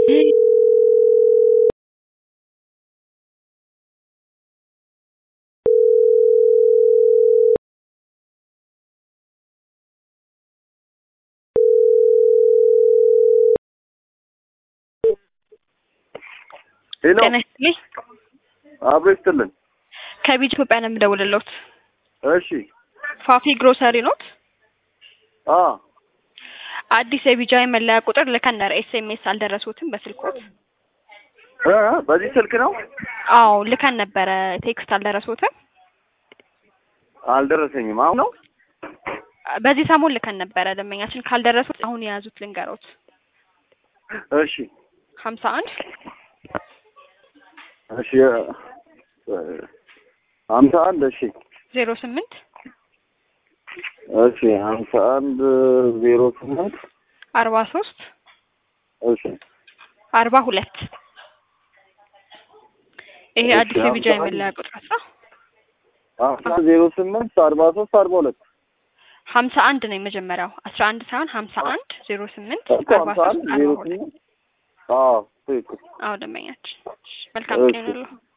ሄሎ ጤና ይስጥልኝ። አብሮ ይስጥልን። ከቢጅ ኢትዮጵያ ነው የምደውልልዎት። እሺ ፋፊ ግሮሰሪ ኖት? አ አዲስ የቢጃይ መለያ ቁጥር ልከን ነበር። ኤስኤምኤስ አልደረሱትም በስልክዎት? እ በዚህ ስልክ ነው አዎ ልከን ነበረ። ቴክስት አልደረሱትም? አልደረሰኝም። አሁን ነው በዚህ ሰሞን ልከን ነበረ። ደንበኛችን ካልደረሱት አሁን የያዙት ልንገሮት። እሺ ሀምሳ አንድ እሺ እ ሀምሳ አንድ እሺ ዜሮ ስምንት እሺ ሀምሳ አንድ ዜሮ ስምንት አርባ ሶስት እሺ አርባ ሁለት ይሄ እሺ፣ አዲስ የቢጃይ ሀምሳ መለያ ቁጥር ነው። ሀምሳ ዜሮ ስምንት አርባ ሶስት አርባ ሁለት ሀምሳ አንድ ነው የመጀመሪያው አስራ አንድ ሳይሆን ሀምሳ አንድ ዜሮ ስምንት እኮ አርባ ሀምሳ አንድ ሶስት ዜሮ አርባ ሁለት ስምንት አዎ ትክክል አዎ ደንበኛችን መልካም እሺ። ቀን ይሁንልዎ።